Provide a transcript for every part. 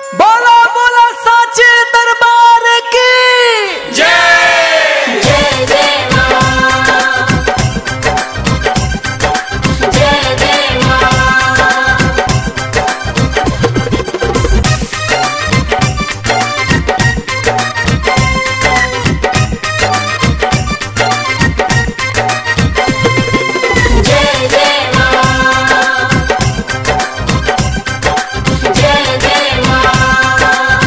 बोला बोला साचे दरबार की जय जय मां जय जय मां जय जय मां जय जय मां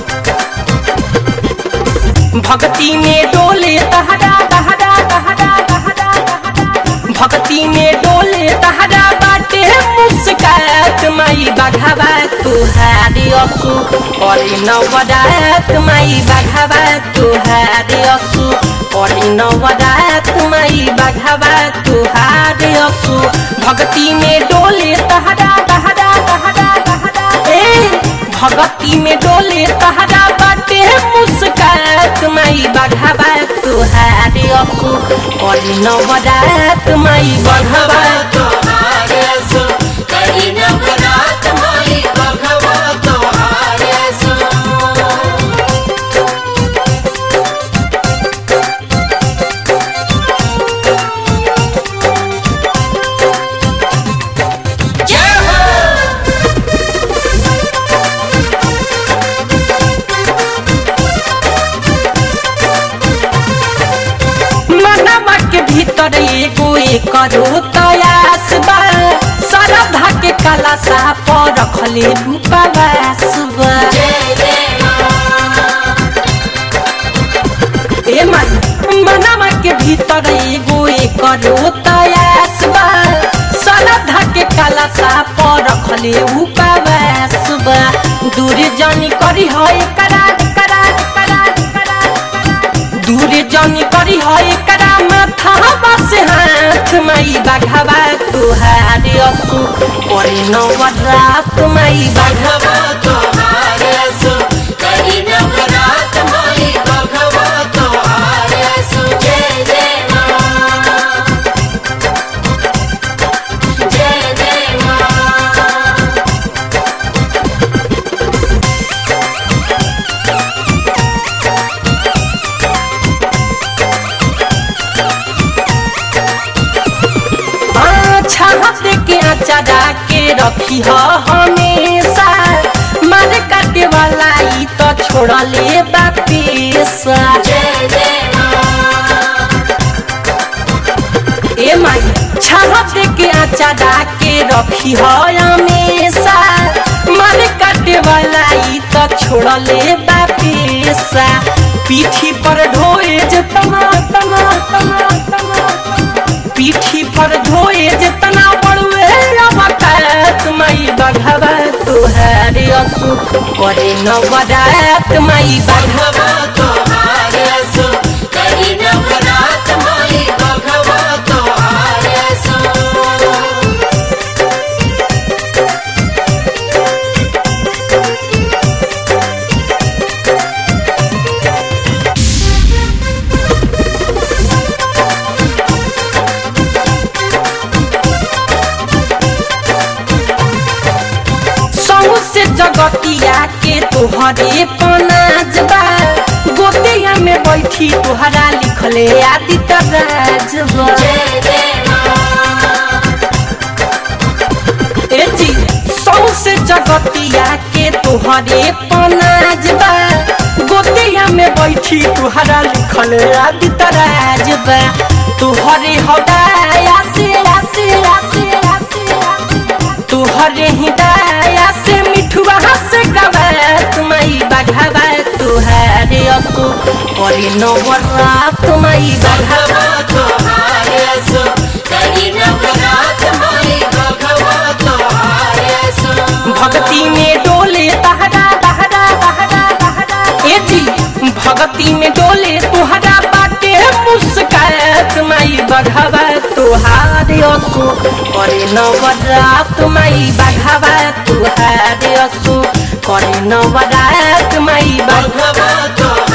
भक्ति में डोले तहरा तहरा तहरा तहरा भक्ति में डोले तहरा बाटे मुस्कात माई बघावा तुहारी असु करी नवदात माई बघावा तुहारी असु करी नवदात माई बघावा तुहारी असु भक्ति में डोले तहरा तहरा तहरा तहरा ए भगती में डोले तहरा बाटे मुस्कात माई बघावा तुहारे असु और नवरात माई बघावा तोहारे सो करी नवरात माई भगवा तोहारे सो जय हो मनवा के भीतर एगो एकरो तयास बा सरधा के कला सा पर रखले उपवास बा जय जय मां ए मन मनवा के भीतर एगो एकरो तयास बा सरधा के कला सा पर रखले उपवास बा दूर जानी करी है करा करा करा करा दूर जानी करी है करा माथा बस हाथ माई बाघावा तुहारे असु करे नवरात माई बाघावा भगवा तोहारे सो करी नवरात माई भगवा तोहारे सो जय जय मां जय जय मां छाप के अचारा के रखी ह हमेशा मार काटे वाला ई तो छोड़ले बापेसा जय जय मां ए माई छाप के अचारा के रखी ह हमेशा मार काटे वाला ई तो छोड़ले बापेसा पीठी पर ढोए जे तना तना तना तना पीठी पर ढोए जितना बड़ुए अवकात माई बघवा तुहारे असु करे नवरात माई बघवा भगवा तोहारे सो करी नवरात माई भगवा तोहारे सो सहु से जगतिया के तोहरे पनाजबा गोतिया में बैठी तोहरा लिखले आदित्य राजबा जय जय मां ए जी सौसे जगतिया के तोहरे पनाजबा गोतिया में बैठी तुहरा लिखल आदित्य राजबा तुहरे हदाया से आसे आसे आसे तुहरे हिदाया से मिठुआ से गवा माई बघावा तुहरे असु करे नवरात माई बघावा भगवा तोहारे सो करी नवरात माई भगवा तोहारे सो भक्ति में डोले तहरा तहरा तहरा तहरा ए जी भक्ति में डोले तुहरा बाटे मुस्कात माई बघावा तुहारे असु करे नवरात माई बघावा तुहारे असु करे नवरात माई बघावा भगवा तोहारे